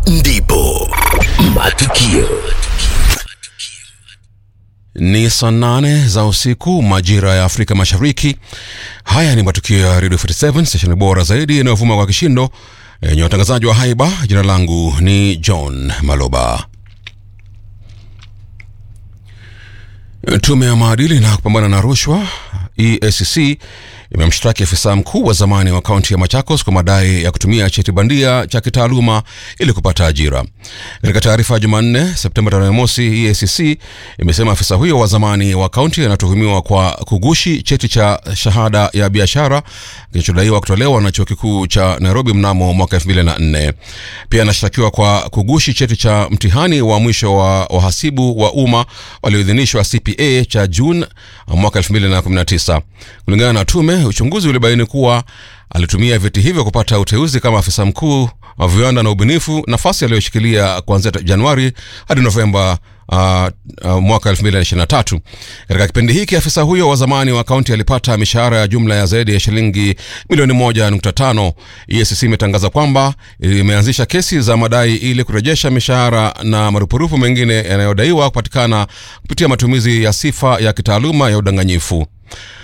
ndipo matukio Ni saa nane za usiku majira ya Afrika Mashariki. Haya ni matukio ya Radio 47 stesheni bora zaidi inayovuma kwa kishindo yenye watangazaji wa haiba. Jina langu ni John Maloba. Tume ya maadili na kupambana na rushwa EACC imemshtaki afisa mkuu wa zamani wa kaunti ya Machakos kwa madai ya kutumia cheti bandia cha kitaaluma ili kupata ajira. Katika taarifa ya Jumanne Septemba tarehe mosi, EACC imesema afisa huyo wa zamani wa kaunti anatuhumiwa kwa kugushi cheti cha shahada ya biashara kilichodaiwa kutolewa na chuo kikuu cha Nairobi mnamo mwaka 2004. Pia anashtakiwa kwa kugushi cheti cha mtihani wa mwisho wa wahasibu wa umma walioidhinishwa CPA cha Juni mwaka 2019. Kulingana na tume, uchunguzi ulibaini kuwa alitumia vyeti hivyo kupata uteuzi kama afisa mkuu wa viwanda na ubunifu, nafasi aliyoshikilia kuanzia Januari hadi Novemba uh, uh, mwaka 2023. Katika kipindi hiki afisa huyo wa zamani wa kaunti alipata mishahara ya jumla ya zaidi ya shilingi milioni 1.5. EACC imetangaza kwamba imeanzisha kesi za madai ili kurejesha mishahara na marupurupu mengine yanayodaiwa kupatikana kupitia matumizi ya sifa ya kitaaluma ya udanganyifu.